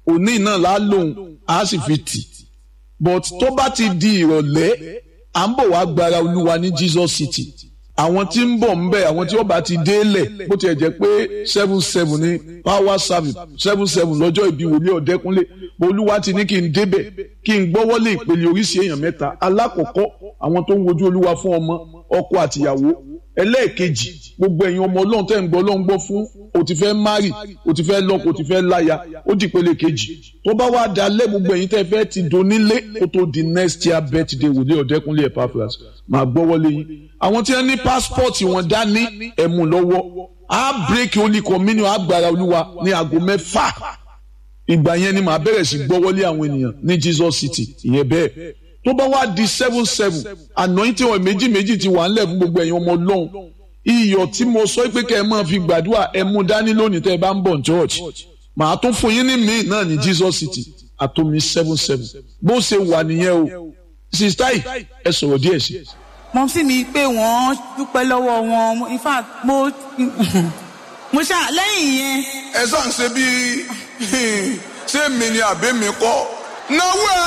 òní náà lá lòun á sì fi tì but tó bá ti di ìrọ̀lẹ́ à ń bọ̀ wá gbára olúwa ní Jesus City àwọn tí ń bọ̀ ń bẹ̀ àwọn tí ó bá ti délẹ̀ bó tiẹ̀ jẹ́ pé seven seven ní power service seven seven lọ́jọ́ ìbí wòlíì ọ̀dẹ́kúnlé olúwa ti ní kí n débẹ̀ kí n gbọ́wọ́lé ìpele oríṣi èèyàn mẹ́ta alákọ̀ọ́kọ́ àwọn tó ń wojú olúwa fún ọmọ ọkọ àtìyàwó ẹlẹ́ẹ̀kejì gbogbo ẹ̀yin ọmọ ọlọ́run tẹ́ ń gbọ́ ọlọ́run gbọ́ fún o ti fẹ́ mari o ti fẹ́ lọ́kọ o ti fẹ́ láya ó di ìpele kejì tó bá wá dalẹ̀ gbogbo ẹ̀yin tẹ́ fẹ́ ti donílé kó tó di next year birthday wòlíì ọ̀dẹ́kúnlé Epaphras máa gbọ́wọ́lé yín àwọn tí wọ́n ní passport wọn dání ẹ̀mú lọ́wọ́ á break holy communion agbára olúwa ní aago mẹ́fà ìgbà yẹn ni màá bẹ̀rẹ̀ sí gbọ́wọ́lé àwọn ènìyàn ní Jesus City ìyẹn bẹ́ẹ̀ tó bá wá di seven seven anointing oil méjì méjì ti wà ńlẹ̀ fún gbogbo ẹ̀yin ọmọ ọlọ́run iyọ̀ tí mo sọ pé kẹ́ ẹ máa fi gbàdúrà ẹ mú dání lónìí tẹ́ ẹ bá ń bọ̀ church màá tún fún yín ní míì náà ní Jesus City àtomi seven seven bó ṣe wà nìyẹn o sista yìí ẹ sọ̀rọ̀ díẹ̀ sí. mọ sí mi pé wọ́n dúpẹ́ lọ́wọ́ wọn in fact mo mo ṣá lẹ́yìn yẹn. ẹ sàn ṣe bí ṣé mi ni àbí mi kọ́ náwó ẹ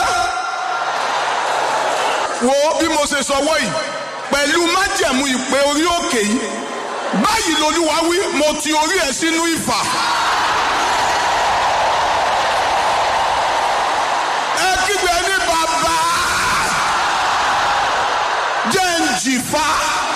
wo bí mo ṣe sọ wọ́yìí pẹ̀lú májẹ̀mú ìpè orí òkè yìí báyìí lolúwa wí mo ti orí ẹ sínú ìfà. ẹ kígbe ní bàbá jẹ́ ń jìfà.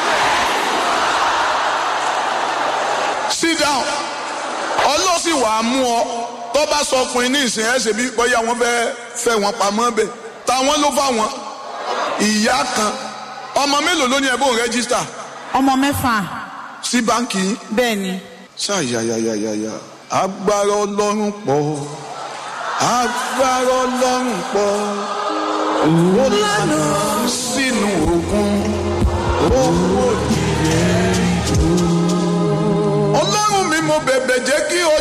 sit down ọlọ́sìn wàá mú ọ tó bá sọ fún yín ní ìsìn ẹ̀ ṣe bí bóyá wọ́n fẹ́ fẹ́ wọn pamọ́ bẹ́ẹ̀ táwọn ló fà wọ́n ìyá kan ọmọ mélòó ló ní ẹ bó ń rẹ́gísítà ọmọ mẹ́fà sí báńkì yín. bẹ́ẹ̀ ni. ṣáyàyàyàyà agbára ọlọ́run pọ̀ agbára ọlọ́run pọ̀ ó lànà sínú òkun ó wò ní ọlọ́run mi mo bẹ̀bẹ̀ jẹ́ kí o